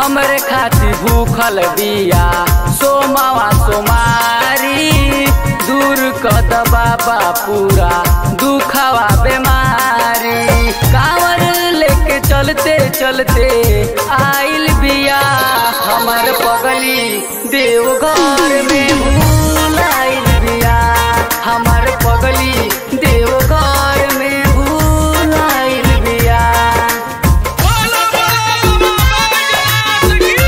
हमरे खातिर भूखल बिया सोमावा सोमारी दूर कद बाबा पूरा दुखावा बीमारी कांवर लेके चलते चलते आइल बिया हमर पगली देवघर में भूल आइल बिया हमर पगली देवघर में भूल आइल बिया बोलो बोलो बाबा की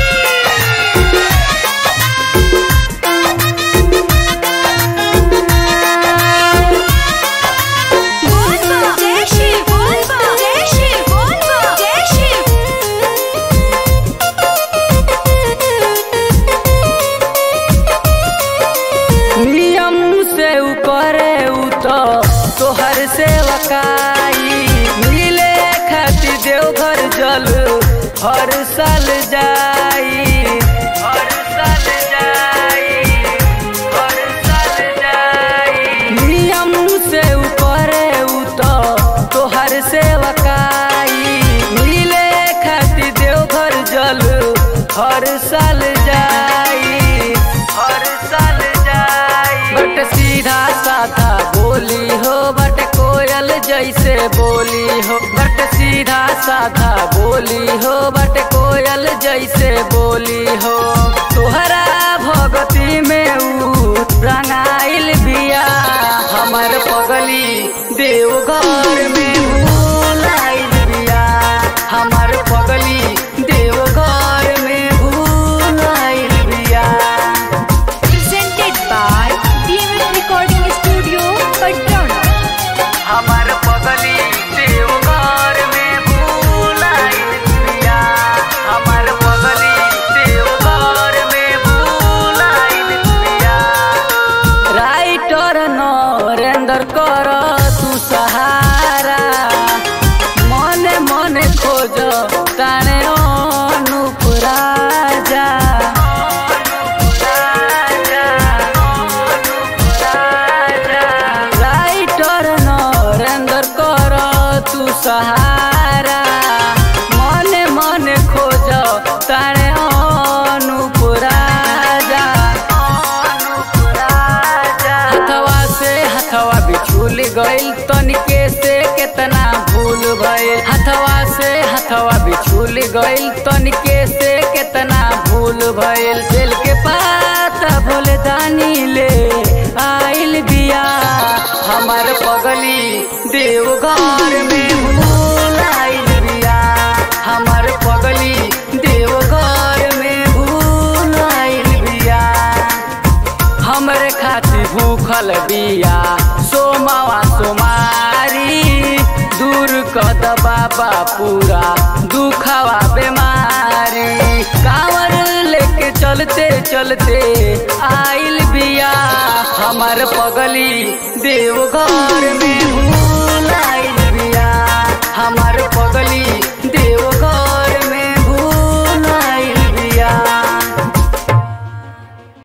बोलबा जय शिव बोलबा जय शिव बोलबा जय शिव नियम से ऊ करे ऊ तो तोहर सेवकाई मिले खातिर देवघर जल हर साल जाई हर साल जाई हर साल जाई नियम से ऊ करे ऊ तो तोहर सेवकाई मिले खातिर देवघर जल हर साल जाई हर साल जाई बट सीधा साधा बोली हो बट कोयल जैसे बोली हो बट सीधा साधा बोली हो बट कोयल जैसे बोली हो तोहरा भगती में ऊ रंगाइल बिया हमर पगली देवघर में भूल आइल बिया हमर पगली देवघर में भूल आइल बिया presented by DMF Recording Studio, Patna. हमर पगली देवघर में भूल आइल बिया हमर पगली देवघर में भूल आइल बिया राइटर नरेंद्र कर तू सहारा मने मने खोज ताने अनुप राजा राइटर नरेंद्र कर तू सहारा मने मने खोज ताने अनुप राजा हथवा से हथवा बिछुल गइल तनिके से केतना भूल भइल हथवा से हथवा बिछुल गइल तनिके से केतना भूल भइल दिल के पाता भोले दानी ले आइल बिया हमर पगली देवघर में भूल आइल बिया हमर पगली देवघर में भूल आइल बिया हमरे खातिर भूखल बिया सोमावा सोमारी दूर कद बाबा पूरा दुखावा बीमारी कांवर लेके चलते चलते आइल बिया हमर पगली देवघर में भूल